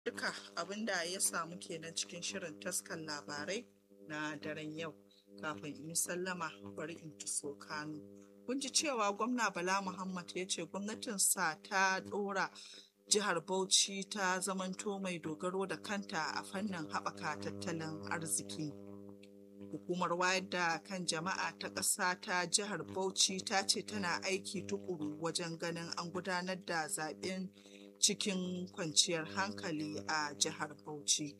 duka abinda ya samu kenan cikin shirin taskan labarai na daren yau kafin in sallama bari in tuso kanu kun ji cewa gwamna bala muhammad ya ce gwamnatinsa ta dora jihar bauchi ta zamanto mai dogaro da kanta a fannin haɓaka tattalin arziki hukumar wayar da kan jama'a ta ƙasa ta jihar bauchi ta ce tana aiki tukuru wajen ganin an gudanar da zaɓen cikin kwanciyar hankali a jihar bauchi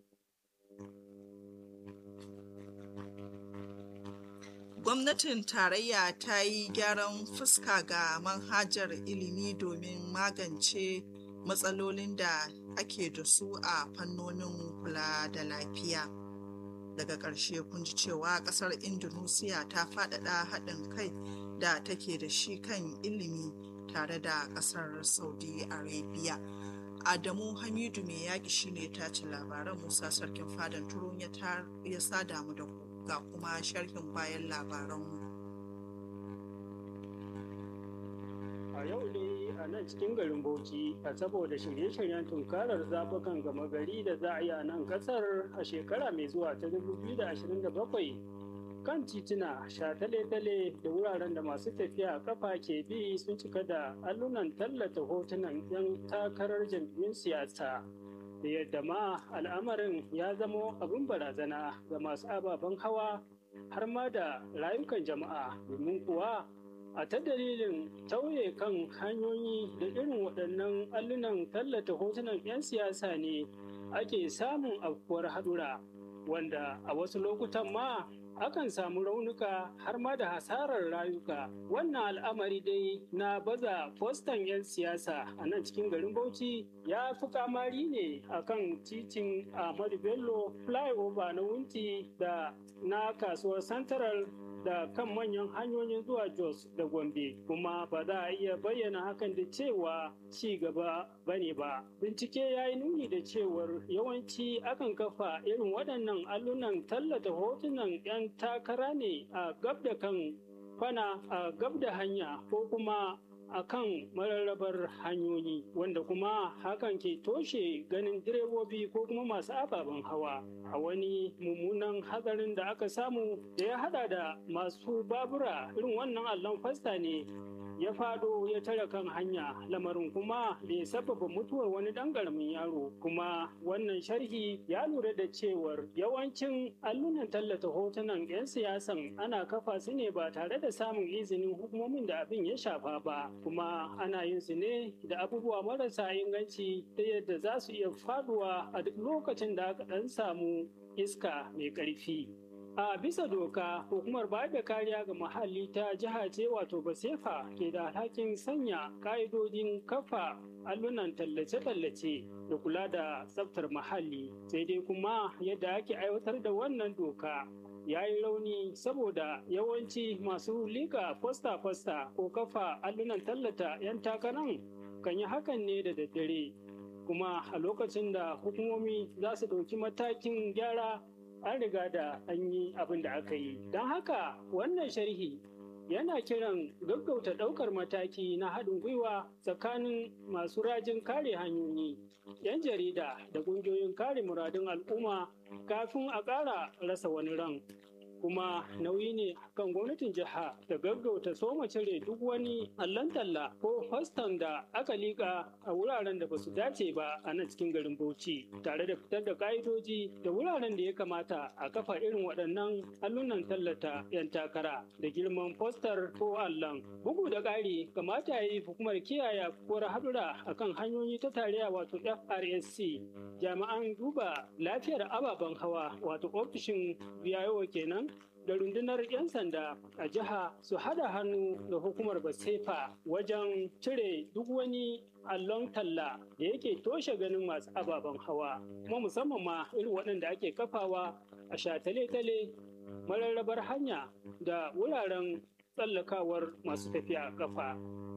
gwamnatin tarayya ta yi gyaran fuska ga manhajar ilimi domin magance matsalolin da ake da su a fannonin kula da lafiya daga ƙarshe kun ji cewa ƙasar indonesia ta faɗaɗa haɗin kai da take da shi kan ilimi tare da ƙasar saudi arabia adamu hamidu mai yaƙi shine ta ci labaran musa sarkin fadan turun ya sada mu da ku ga kuma sharhin bayan labaranmu a yau dai a nan cikin garin bauchi a saboda shirye-shiryen tunkarar zaɓukan gama gari da za a yi a nan ƙasar a shekara mai zuwa ta 2027 kan tituna shatale-tale da wuraren da masu tafiya kafa ke bi sun cika da allunan tallata hotunan 'yan takarar jam'iyyun siyasa da yadda ma al'amarin ya zamo abin barazana ga masu ababen hawa har ma da rayukan jama'a domin kuwa a ta dalilin tauye kan hanyoyi da irin waɗannan allunan tallata hotunan 'yan siyasa ne ake samun afkuwar haɗura wanda a wasu lokutan ma akan samu raunuka har ma da hasarar rayuka wannan al'amari dai na baza fostan 'yan siyasa a nan cikin garin bauchi ya fi kamari ne akan titin ahmadu bello flyover na wunti da na kasuwar central da kan manyan hanyoyin zuwa Jos da Gombe kuma ba za a iya bayyana hakan da cewa ci gaba bane ba. Bincike ya yi nuni da cewar yawanci akan kafa irin waɗannan allunan tallata hotunan 'yan takara ne a gab da kan kwana a gab da hanya ko kuma a kan mararrabar hanyoyi wanda kuma hakan ke toshe ganin direbobi ko kuma masu ababen hawa a wani mummunan hatsarin da aka samu da ya hada da masu babura irin wannan allon fasta ne ya fado ya tare kan hanya lamarin kuma da ya sababa mutuwar wani dan karamin yaro kuma wannan sharhi ya lura da cewar yawancin allunan tallata hotunan 'yan siyasan ana kafa su ne ba tare da samun izinin hukumomin da abin ya shafa ba kuma ana yin su ne da abubuwa marasa inganci ta yadda za su iya faduwa a duk lokacin da aka dan samu iska mai ƙarfi. A bisa doka, hukumar bayar da kariya ga muhalli ta jiha ce wato Basefa ke da alhakin sanya ka'idodin kafa allunan tallace-tallace da kula da tsaftar muhalli. Sai dai kuma yadda ake aiwatar da wannan doka ya yi rauni saboda yawanci masu liga fosta-fosta ko kafa allunan tallata 'yan takaran kan yi hakan ne da daddare. Kuma a lokacin da hukumomi za su ɗauki matakin gyara an riga da an yi abin da aka yi don haka wannan sharhi yana kiran gaggauta ɗaukar mataki na haɗin gwiwa tsakanin masu rajin kare hanyoyi 'yan jarida da ƙungiyoyin kare muradun al'umma kafin a ƙara rasa wani ran kuma nauyi ne kan gwamnatin jiha da gaggauta soma cire duk wani allon talla ko faston da aka liƙa a wuraren da ba su dace ba a nan cikin garin bauchi tare da fitar da ka'idoji da wuraren da ya kamata a kafa irin waɗannan allunan tallata 'yan takara da girman fostar ko allon bugu da ƙari kamata ya yi hukumar kiyaye afkuwar haɗura akan hanyoyi ta tarayya wato frsc jami'an duba lafiyar ababen hawa wato ofishin biyayo kenan da rundunar 'yan sanda a jiha su hada hannu da hukumar basefa wajen cire duk wani allon talla da yake toshe ganin masu ababen hawa kuma musamman ma irin waɗanda ake kafawa a shatale-tale mararrabar hanya da wuraren tsallakawar masu tafiya a kafa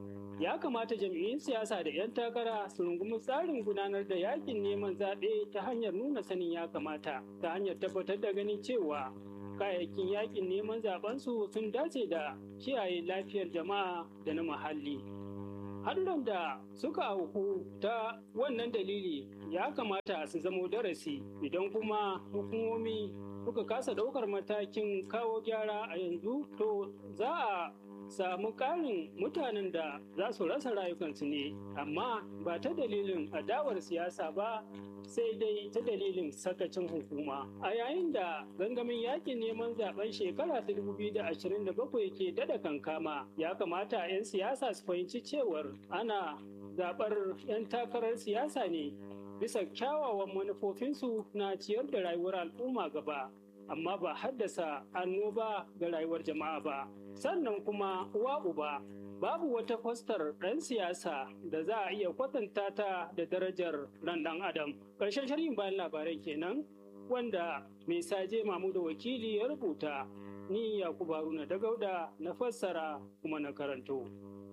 ya kamata jam'iyyun siyasa da 'yan takara su rungumi tsarin gudanar da yakin neman zaɓe ta hanyar nuna sanin ya kamata ta hanyar tabbatar da ganin cewa kayayyakin yakin neman zaɓensu sun dace da kiyaye lafiyar jama'a da na muhalli haɗuran da suka auku ta wannan dalili ya kamata su zamo darasi idan kuma hukumomi suka kasa ɗaukar matakin kawo gyara a yanzu to za a samu ƙarin mutanen da za su rasa rayukansu ne amma ba ta dalilin adawar siyasa ba sai dai ta dalilin sakacin hukuma a yayin da gangamin yakin neman zaben shekara ta 2027 ke dada kankama ya kamata 'yan siyasa su fahimci cewar ana zaɓar 'yan takarar siyasa ne bisa kyawawan manufofinsu na ciyar da rayuwar al'umma gaba amma ba haddasa annoba ga rayuwar jama'a ba sannan kuma uwa uba babu wata fostar ɗan siyasa da za a iya kwatanta ta da darajar ran ɗan adam ƙarshen sharhin bayan labarai kenan wanda mai saje mamu da wakili ya rubuta ni yakubu haruna da gauda na fassara kuma na karanto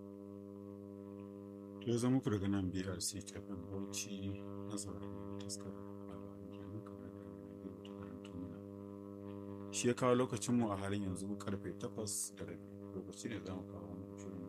to zama ku daga nan brc kafin bauchi na sauraron taskar labaran kenan kamar da ya ta karanto mana shi ya kawo lokacinmu a halin yanzu karfe 8 da rabi lokaci ne za mu kawo shirin